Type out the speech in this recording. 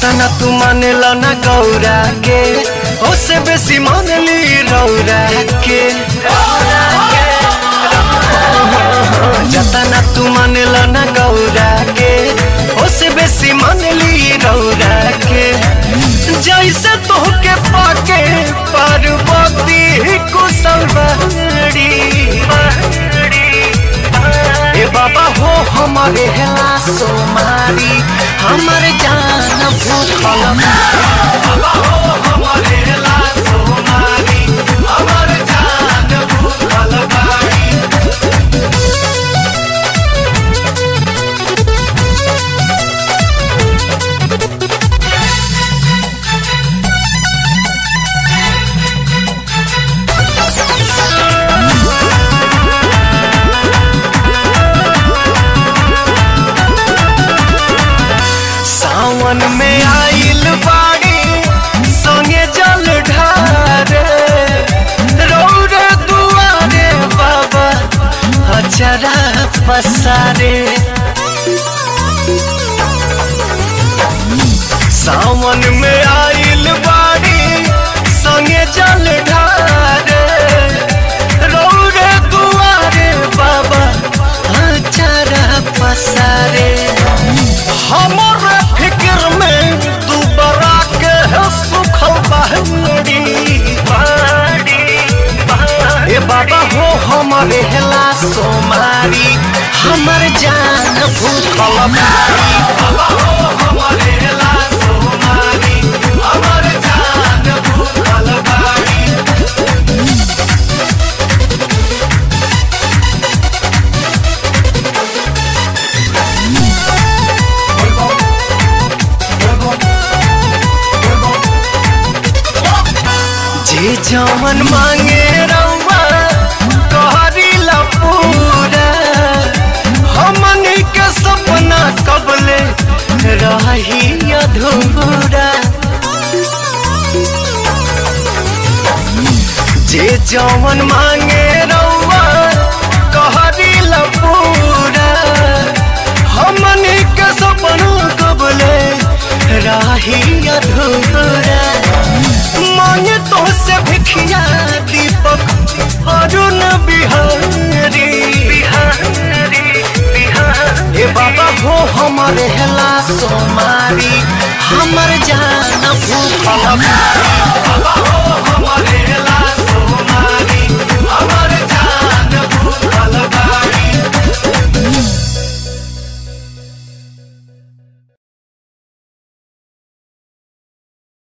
जतना तू मानेला ना गौरा के ओसे बेसी मानली रौरा के जतना तू मानेला ना गौरा के ओसे बेसी मानली रौरा के जैसे तोहके पाके पार्वती कुशलवाड़ी ए बाबा हो हमारे हेला सोमारी हमर जान भूखल बाबा हो हमारे हेला सोमारी हमर जान भूखल बाड़ी सावन में आइल बाड़ी संगे जल ढारे रौरे दुआरे बाबा अचरा पसारे सावन में आइल बाड़ी संगे जल ढारे रौरे दुआरे बाबा अचरा पसारे हमर फिक्र में दुबरा के है सुखल बहनड़ी ए बाबा हो हमारे हेला सोमारी हमर जान भूखल बारी बाबा हो हमारे हेला सोमारी हमर जान भूखल बारी जे जवन मांगे रउआ कहरी ला पूरा हमनी के सपना कबले रही अधूरा जे जवन मांगे रउआ कहरी ला पूरा हमनी के सपना कबले रही अधूरा मांगे तो से भिखिया दीपक अरुण बिहारी बिहारी बिहारी ए बाबा हो हमारे हेला सोमारी हमर जान भूखल बारी। बाबा हो